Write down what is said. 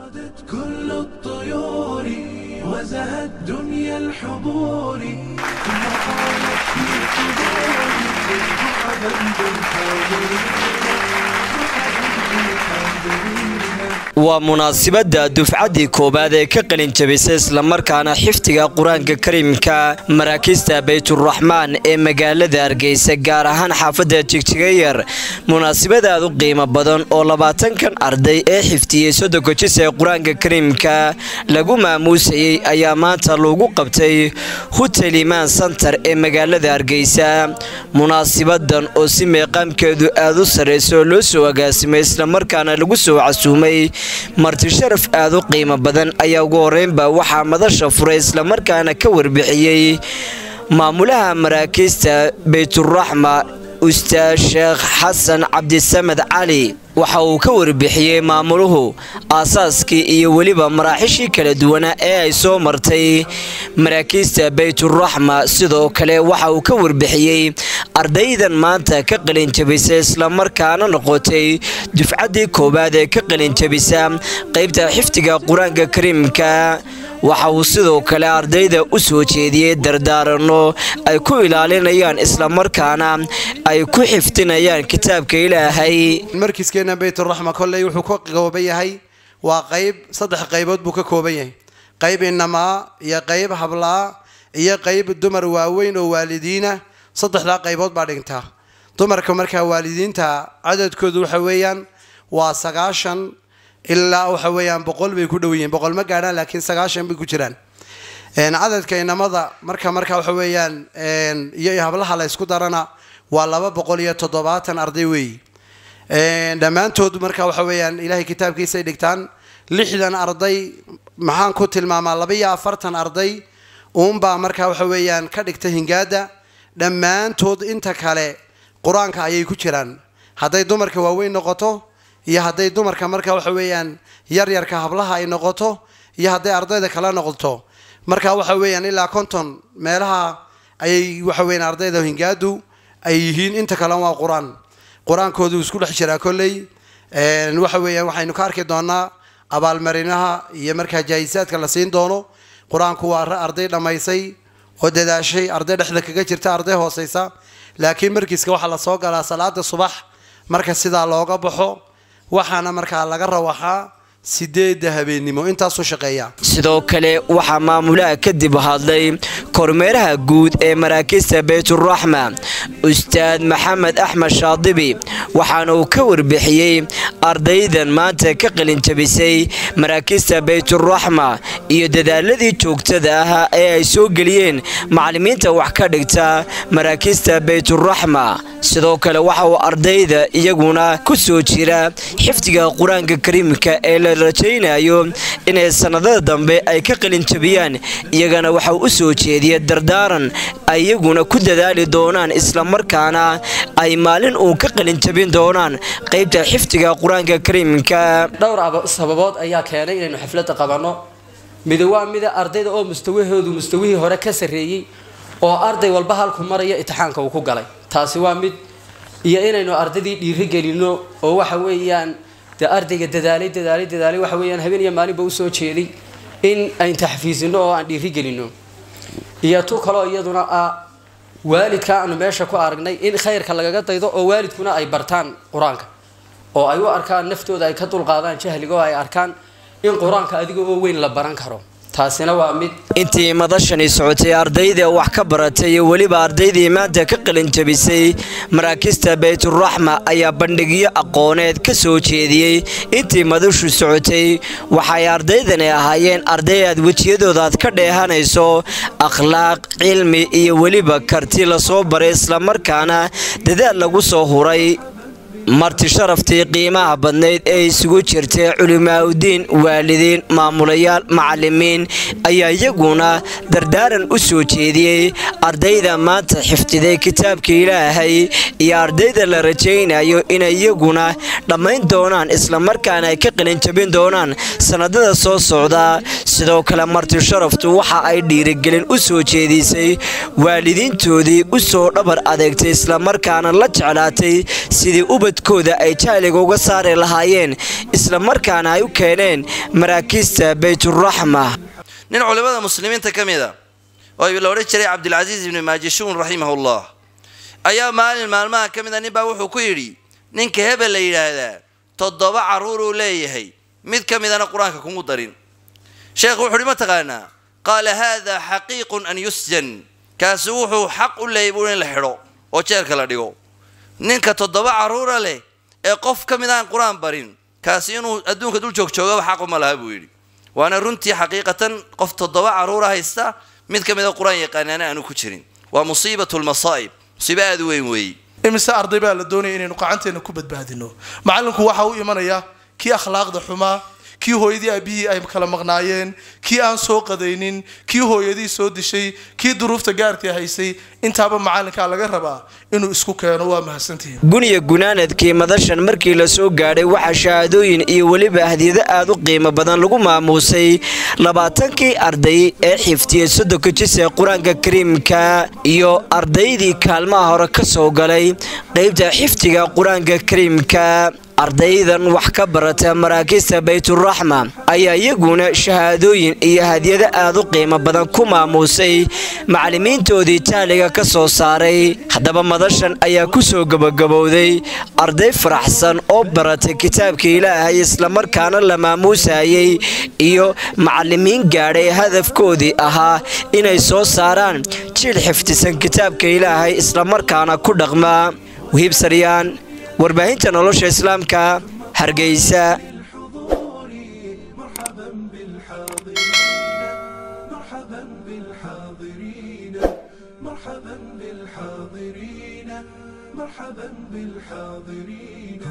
غادت كل الطيور وزهت دنيا الحبور ثم قالت في قبوري مرحبا بالحاضرين مرحبا بالحاضرين waa munaasibadda dufcaddii koowaad ee ka qalin jabisay islamarkaana xifdiga qur-aanka kariimka maraakiista bayturaxmaan ee magaalada hargeysa gaar ahaan xaafadda jigjigayar munaasibad aad u qiimo badan oo labaatankan arday ee xifdiyey soddonka jis ee qur-aanka kariimka lagu maamuusayey ayaa maanta lagu qabtay hutel imaan santar ee magaalada hargeysa munaasibadan oo si meeqaamkeedu aad u sarreysa oo loo soo agaasimay islamarkaana lagu soo casuumay marti sharaf aad u qiimo badan ayaa ugu horeynba waxaa madasha furay islamarkaana ka warbixiyey maamulaha maraakiista bayturaxma ustaad sheekh xasan cabdisamed cali waxa uu ka warbixiyey maamuluhu aasaaskii iyo weliba maraaxishii kala duwanaa ee ay soo martay maraakiista bayturaxma sidoo kale waxa uu ka warbixiyey ardaydan maanta ka qalinjabisa islamarkaana noqotay dufcaddii koowaad ee ka qalinjabisa qaybta xifdiga qur-aanka kariimka waxa uu sidoo kale ardayda u soo jeediyey dardaaranno ay ku ilaalinayaan islamarkaana ay ku xifdinayaan kitaabka ilaahay markiiskeena bayturaxma kolley wuxuu ka kooban yahay waa qayb saddex qaybood buu ka kooban yahay qayb inamaa iyo qayb hablaa iyo qayb dumar waaweyn oo waalidiina saddexdaa qaybood baa dhigtaa dumarka markaa waalidiinta cadadkoodu waxa weeyaan waa sagaashan ilaa waxa weeyaan boqol bay ku dhow yihiin boqol ma gaadhaan laakiin sagaashan bay ku jiraan cadadka inamada marka marka waxa weeyaan iyo hablaha la ysku darana waa laba boqol iyo toddobaatan arday weeyi dhammaantood marka waxa weeyaan ilaahay kitaabkiisay dhigtaan lixdan arday maxaan ku tilmaamaa laba iyo afartan arday uunbaa marka waxa weeyaan ka dhigta hingaada dhammaantood inta kale qur-aanka ayay ku jiraan hadday dumarka waaweyn noqoto iyo hadday dumarka marka waxa weeyaan yaryarka hablaha ay noqoto iyo hadday ardayda kala noqoto marka waxa weeyaan ilaa konton meelaha ayay waxa weeyaan ardayda hingaadu ay yihiin inta kale waa qur-aan qur-aankoodu isku dhex jiraa kolley waxa weeyaan waxaynu ka arki doonaa abaalmarinaha iyo markaa jaahisaadka la siin doono qur-aanku waa arday dhammaysay oo dadaashay arday dhexda kaga jirta arday hooseysa laakiin markiiska waxaa lasoo galaa salaada subax marka sidaa looga baxo waxaana markaa laga rawaxaa sideedda habeennimo intaasuu shaqeeya sidoo kale waxaa maamulaha kadib hadlay kormeeraha guud ee maraakiista bayturaxma ustaad maxamed axmed shaadibi waxaana uu ka warbixiyey ardaydan maanta ka qalinjabisay maraakiista bayturaxma iyo dadaaladii joogtada ahaa ee ay soo geliyeen macallimiinta wax ka dhigta maraakiista bayturaxma sidoo kale waxa uu ardayda iyaguna ku soo jira xifdiga qur-aanka kariimka ee la rajaynayo inay sannadada dambe ay ka qalinjabiyaan iyagana waxa u soo jeediya dardaaran ay iyaguna ku dadaali doonaan islamarkaana ay maalin uun ka qalinjabin doonaan qaybta xifdiga qur-aanka kariimka dhowr sababood ayaa keenay inaynu xafladda qabanno mida waa mida ardayda oo mustawahoodu mustawihii hore ka sarreeyey oo arday walba halku maraya itixaanka uu ku galay taasi waa mid iyo inaynu ardaydii dhiiri gelinno oo waxa weeyaan dee ardayga dadaalay dadaalay dadaalay waxa weeyaan habeen iyo maalinba usoo jeeday in ayn taxfiisino oo aan dhiiri gelinno iyo tu kaloo iyaduna ah waalidka aanu meesha ku aragnay in khayrka lagaga daydo oo waalidkuna ay bartaan qur-aanka oo ay u arkaan naftooda ay ka dulqaadaan jahliga oo ay arkaan in qur-aanka adiga oo weyn la baran karo taasina waa mid intii madashani socotay ardayda wax ka baratay iyo weliba ardaydii maanta ka qalinjabisay maraakiista bayturaxma ayaa bandhigyo aqooneed ka soo jeediyey intii madashu socotay waxay ardaydani ahaayeen arday aad wejiyadooda aad ka dheehanayso akhlaaq cilmi iyo weliba karti lasoo baray islamarkaana dadaal lagu soo huray marti sharaftii qiimaha badnayd ee isugu jirtay culimaaudiin waalidiin maamulayaal macalimiin ayaa iyaguna dardaaran u soo jeediyey ardayda maanta xifdiday kitaabka ilaahay iyo ardayda la rajaynayo inay iyaguna dhammayn doonaan islamarkaana ay ka qalinjabin doonaan sannadada soo socda sidoo kale marti sharaftu waxa ay dhiirigelin u soo jeedisay waalidiintoodii u soo dhabar adeegtay islamarkaana la jeclaatay sidii ubadkooda ay jahliga uga saari lahaayeen islamarkaana ay u keeneen maraakiista bayturaxma nin culimmada muslimiinta ka mid a oo la odhan jiray cabdilcasiis ibni maajishuun raximahullah ayaa maalin maalmaha ka mid a ninbaa wuxuu ku yidhi ninka hebel la yidhaahdaa toddoba carruur uu leeyahay mid ka midana qur-aanka kumu darin sheekhu wuxu uhi ma taqaanaa qaala haada xaqiiqun an yusjan kaasi wuxuu xaq u leeyay buu in la xidho oo jeelka la dhigo ninka toddoba carruura leh ee qof ka mid aan qur-aan barin kaasi inuu adduunka dul joogjoogaba xaquma laha buu yidhi waana runtii xaqiiqatan qof toddoba carruura haysta mid ka mida qur-aan yaqaanaana aanu ku jirin waa musiibatu lmasaa'ib musiibo aada u weyn weeye imise arday baa la doonaya inaynu qacanteena ku badbaadino macallinku waxa u imanaya kii akhlaaqda xumaa kii hooyadii aabihii ay kala maqnaayeen kii aan soo qadaynin kii hooyadii soo dishay kii duruufta gaarkii haysay intaaba macallinkaa laga rabaa inuu isku keeno waa mahadsantihiin guniya gunaanadkii madashan markii la soo gaadhay waxaa shahaadooyin iyo weliba hadiyado aad u qiimo badan lagu maamuusay labaatankii arday ee xiftiyey soddonka jis ee qur-aanka kariimka iyo ardaydii kaalmaha hore ka soo galay qaybta xifdiga qur-aanka kariimka ardaydan wax ka barata maraakiista bayturaxma ayaa iyaguna shahaadooyin iyo hadiyado aad u qiimo badan ku maamuusay macallimiintoodii jahliga ka soo saaray haddaba madashan ayaa ku soo gebagabowday arday faraxsan oo baratay kitaabka ilaahay islamarkaana la maamuusayay iyo macallimiin gaadhay hadafkoodii ahaa inay soo saaraan jiil xifdisan kitaabka ilaahay islamarkaana ku dhaqma wahiib saryaan warbaahinta nolosha islaamka hargeysa مرحبا بالحاضرين مرحبا بالحاضرين مرحبا بالحاضرين مرحبا بالحاضرين